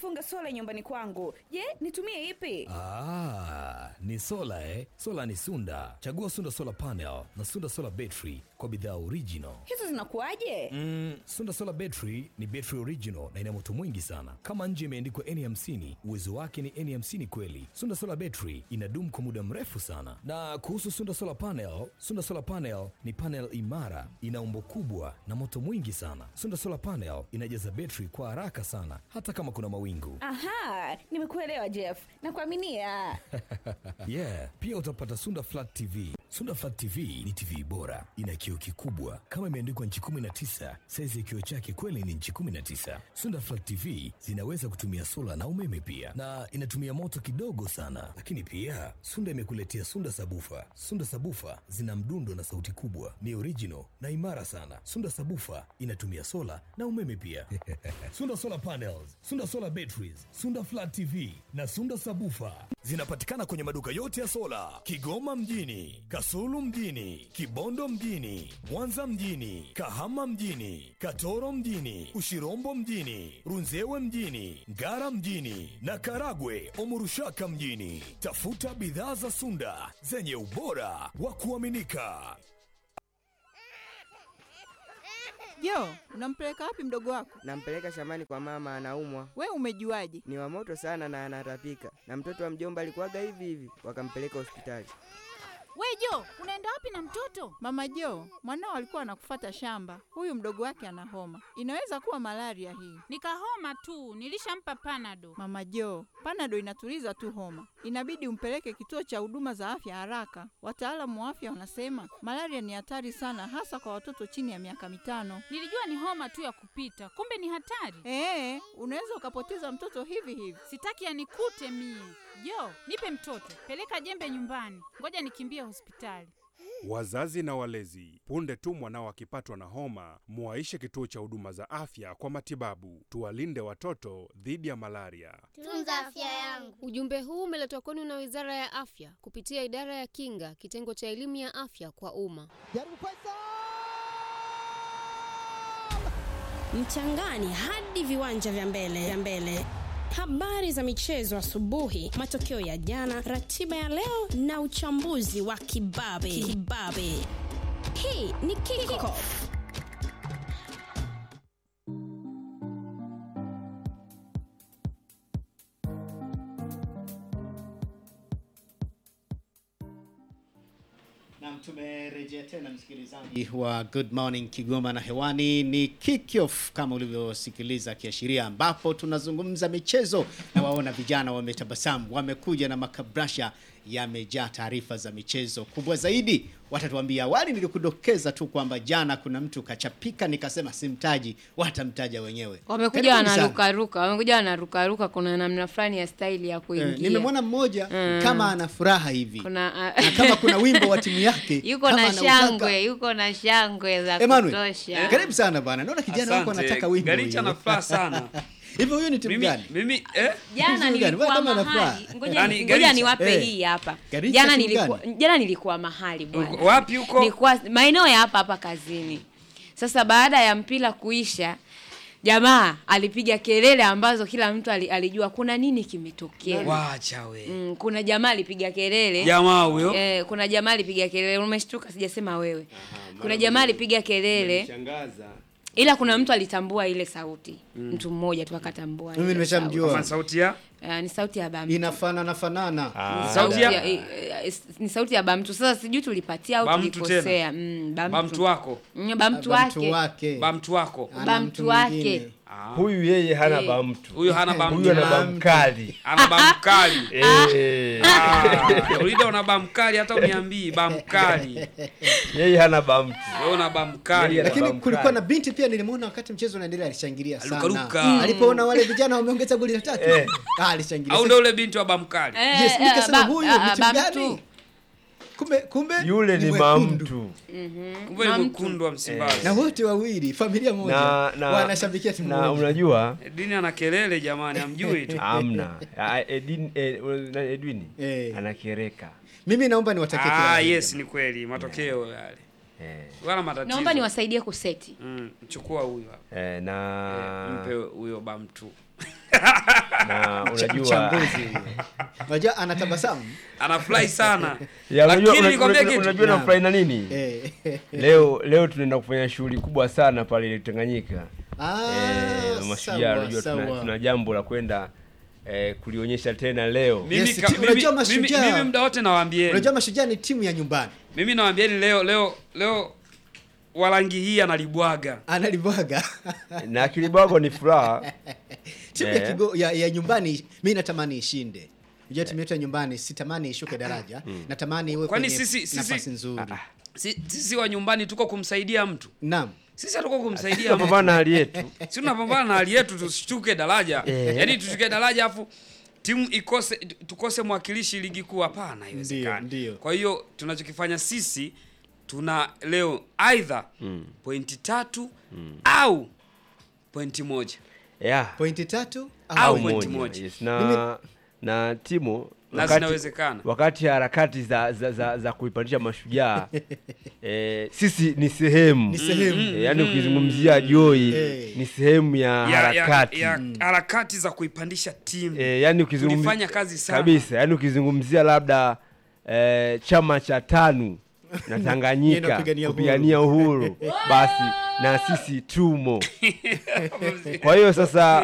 kufunga sola nyumbani kwangu. Je, nitumie ipi? Ah, ni sola eh? Sola ni Sunda. Chagua Sunda Solar Panel na Sunda Solar Battery kwa bidhaa original. Hizo zinakuwaje? Mm, Sunda Solar Battery ni battery original na ina moto mwingi sana. Kama nje imeandikwa N50, uwezo wake ni N50 kweli. Sunda Solar Battery inadumu kwa muda mrefu sana. Na kuhusu Sunda Solar Panel, Sunda Solar Panel ni panel imara, ina umbo kubwa na moto mwingi sana. Sunda Solar Panel inajaza battery kwa haraka sana hata kama kuna mawingu. Aha, nimekuelewa Jeff. Nakuaminia. yeah, pia utapata Sunda Flat TV. Sunda Flat TV ni TV bora, ina kioo kikubwa kama imeandikwa nchi 19. Saizi ya kioo chake kweli ni nchi 19. Sunda Flat TV zinaweza kutumia sola na umeme pia, na inatumia moto kidogo sana. Lakini pia Sunda imekuletea Sunda Sabufa. Sunda Sabufa zina mdundo na sauti kubwa, ni original na imara sana. Sunda Sabufa inatumia sola na umeme pia. Sunda Solar Panels, Sunda Solar Batteries, Sunda Flat TV na Sunda Sabufa zinapatikana kwenye maduka yote ya sola Kigoma mjini, Kasulu mjini, Kibondo mjini, Mwanza mjini, Kahama mjini, Katoro mjini, Ushirombo mjini, Runzewe mjini, Ngara mjini na Karagwe Omurushaka mjini. Tafuta bidhaa za Sunda zenye ubora wa kuaminika. Jo, unampeleka wapi mdogo wako? Nampeleka shambani kwa mama, anaumwa. We umejuaje? Ni wa moto sana na anatapika, na mtoto wa mjomba alikuwaga hivi hivi, wakampeleka hospitali. We Jo, unaenda wapi na mtoto? Mama Jo, mwanao alikuwa anakufata shamba. Huyu mdogo wake ana homa, inaweza kuwa malaria hii. Nikahoma tu, nilishampa panado. Mama Jo, panado inatuliza tu homa, inabidi umpeleke kituo cha huduma za afya haraka. Wataalamu wa afya wanasema malaria ni hatari sana, hasa kwa watoto chini ya miaka mitano. Nilijua ni homa tu ya kupita, kumbe ni hatari. Ee, unaweza ukapoteza mtoto hivi hivi. Sitaki yanikute mie. Jo, nipe mtoto, peleka jembe nyumbani, ngoja nikimbie hospitali. Wazazi na walezi, punde tu mwanao akipatwa na homa, muwaishe kituo cha huduma za afya kwa matibabu. Tuwalinde watoto dhidi ya malaria. Tunza afya yangu. Ujumbe huu umeletwa kwenu na Wizara ya Afya kupitia Idara ya Kinga, kitengo cha elimu ya afya kwa umma. mchangani hadi viwanja vya mbele vya mbele habari za michezo asubuhi matokeo ya jana ratiba ya leo na uchambuzi wa kibabe kibabe hii ni kickoff Naam, tumerejea tena msikilizaji wa Good Morning Kigoma, na hewani ni kickoff kama ulivyosikiliza kiashiria, ambapo tunazungumza michezo na waona vijana wametabasamu, wamekuja na makabrasha yamejaa taarifa za michezo. Kubwa zaidi watatuambia. Awali nilikudokeza tu kwamba jana kuna mtu kachapika, nikasema simtaji, watamtaja wenyewe. Wamekuja Karibuni sana. wanarukaruka, wamekuja wanarukaruka, kuna namna fulani ya staili ya Eh, kuingia. nimemwona mmoja Mm. kama ana furaha hivi kuna na kama kuna wimbo wa timu yake yuko kama na anautaka. shangwe, yuko na shangwe za Emmanuel, kutosha. karibu sana bwana. Naona kijana wako Asante. anataka wimbo. Garicha huyo. na furaha sana. Hivi huyu ni timu Mimi- gani? Mimi eh? Jana Timu gani? nilikuwa Wewe kama una mahali, furaha. ngoja Yaani, ni- Garicha. ngoja niwape Eh. hii hapa. Garicha Jana timu nilikuwa gani? jana nilikuwa mahali bwana. Uko- wapi huko? Nilikuwa maeneo ya hapa hapa kazini. Sasa baada ya mpira kuisha jamaa alipiga kelele ambazo kila mtu ali- alijua kuna nini kimetokea. Wacha we. Mm, kuna jamaa alipiga kelele. Jamaa huyo? Eh, kuna jamaa alipiga kelele. Umeshtuka sijasema wewe. Kuna jamaa alipiga kelele. Ila kuna mtu alitambua ile sauti. Mtu mmoja tu akatambua. Mimi ile nimeshamjua. Kama sauti ya sauti. Eh, ni sauti ya Bamtu. Inafanana fanana. Ni Sauti ya- eh, eh, ni sauti ya Bamtu. Sasa sijui tulipatia au Bamtu tulikosea. tena? Mm, Bamtu. Bamtu wako. Mm, Bamtu Bamtu wake. wake. Bamtu wako. Ana Bamtu mtu wake. mwingine. Huyu yeye hana Eh. bamtu. Huyo hana bamtu. Huyu ana Bamtu. bamkali. Ana bamkali. Eh. Ah, Ulida una bamkali hata uniambii bamkali. Yeye hana bamtu. Wewe una bamkali. Yeye ana Lakini bamkali. kulikuwa na binti pia nilimwona wakati mchezo unaendelea alishangilia sana. Alukaruka. Mm. Alipoona wale vijana wameongeza goli la tatu. Eh. Ah, alishangilia. Au ndio ule binti wa bamkali. Eh, Yes, eh, nikasema ba- huyu ah, ni timu Bamtu. gani? Kumbe kumbe Yule ni mwekundu. mamtu. Kumbe ni mwekundu wa Msimbazi. Na wote wawili familia moja Na na wanashabikia timu na moja. unajua Dini ana kelele jamani, amjui tu. amna. Ah, Edin eh, na Edwin Eh. anakereka. Mimi naomba niwatakie kila Ah, la heri. yes ni kweli, matokeo yale. Eh. Wala matatizo. Naomba niwasaidie kuseti. Mm, chukua huyo hapa. Eh, na Mpe huyo bamtu. na unajua Mchambuzi. Unajua anatabasamu. anafurahi sana ya unajua lakini unajua, nikwambie unajua, kitu unajua nafurahi na nini Eh. leo leo tunaenda kufanya shughuli kubwa sana pale Tanganyika Ah, eh, mashujaa sawa, unajua tuna, sawa. tuna jambo la kwenda eh, kulionyesha tena leo mimi, Yes, ka, ti- mimi, unajua mimi, Mashujaa- mimi muda wote nawaambieni Unajua mashujaa ni timu ya nyumbani. mimi nawaambieni leo leo leo walangi hii analibwaga Analibwaga. na kilibwago ni furaha timu ya, Eh. kigo, ya, ya nyumbani mi natamani ishinde. Unajua timu yetu ya nyumbani sitamani ishuke daraja. Natamani iwe Kwani kwenye sisi- sisi- nafasi nzuri. Si- sisi wa nyumbani tuko kumsaidia mtu Naam. sisi hatuko kumsaidia mtu tunapambana na hali yetu si tunapambana na hali yetu tushuke daraja Eh. yaani tushuke daraja afu timu ikose tukose mwakilishi ligi kuu hapana Ndio, haiwezekani ndio. kwa hiyo tunachokifanya sisi tuna leo aidha Mm. pointi tatu au pointi moja yeah. Pointi tatu au pointi moja yes. na na timu Na zinawezekana. wakati harakati za, za, za, za kuipandisha mashujaa eh, sisi ni sehemu Ni sehemu. eh, yani ukizungumzia Joy Eh. ni sehemu ya, ya, ya, harakati ya harakati za kuipandisha timu eh, yani ukizungumzia tulifanya kazi sana kabisa yani ukizungumzia labda eh, chama cha tanu na Tanganyika Inapigania uhuru. kupigania uhuru basi na sisi tumo kwa hiyo sasa